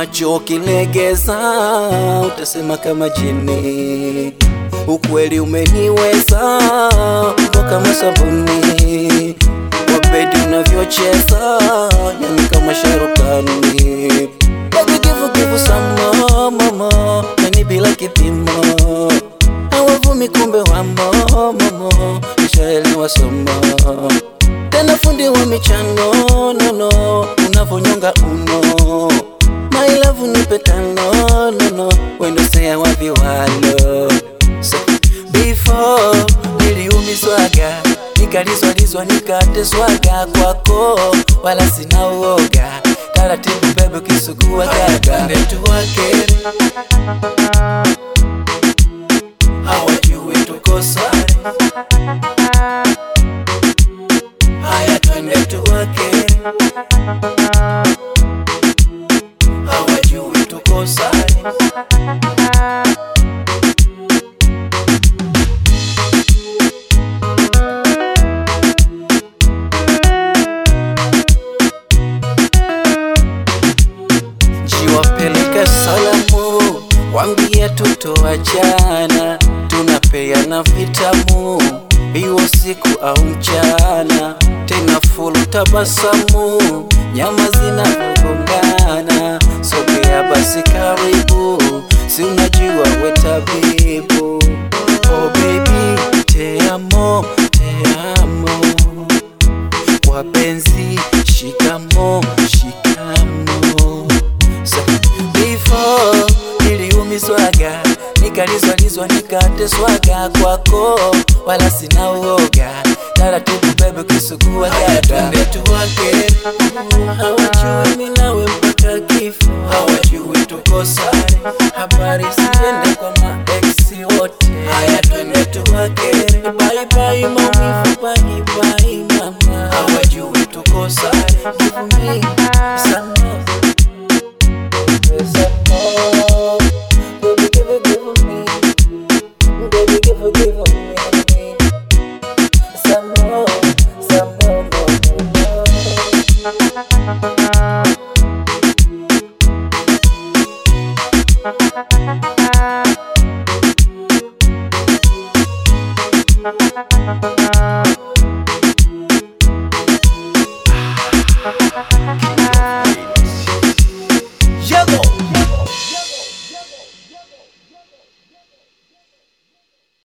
macho kilegeza, utasema kama jini. Ukweli umeniweza kwa kama sabuni, wabedi unavyocheza yani kama sharukani, yani kivukivu sama mama, yani bila kipimo, hawavumi kumbe wamo mamo, nishaelewa somo tena fundi wa michano nono, unavonyonga uno my love nipe tano nono, wendo sea wa viwalo so, before niliumizwaga nikalizwalizwa nikateswaga kwako, wala sina uoga, taratibu bebe kisugua gaga ndetuwake hawajui tuko sare Haya twende tuwake, hawajui tuko sare. Jiwapeleke salamu, wambie tutoachana, tunapeana vitamu iwo siku au mchana, tena fulu tabasamu, nyama zinavyogongana. Sogea basi karibu, si unajua we tabibu. Oh baby, te amo, te amo, kwa penzi shikamo, shikamo Sa- Before niliumizwaga nikalizwalizwa nikateswaga kwako, wala sina uoga, taratibu bebe kisugua gaga twende tuwake, hawajui mimi nawe mpaka kifo, hawajui tuko sare, habari siende kwa ma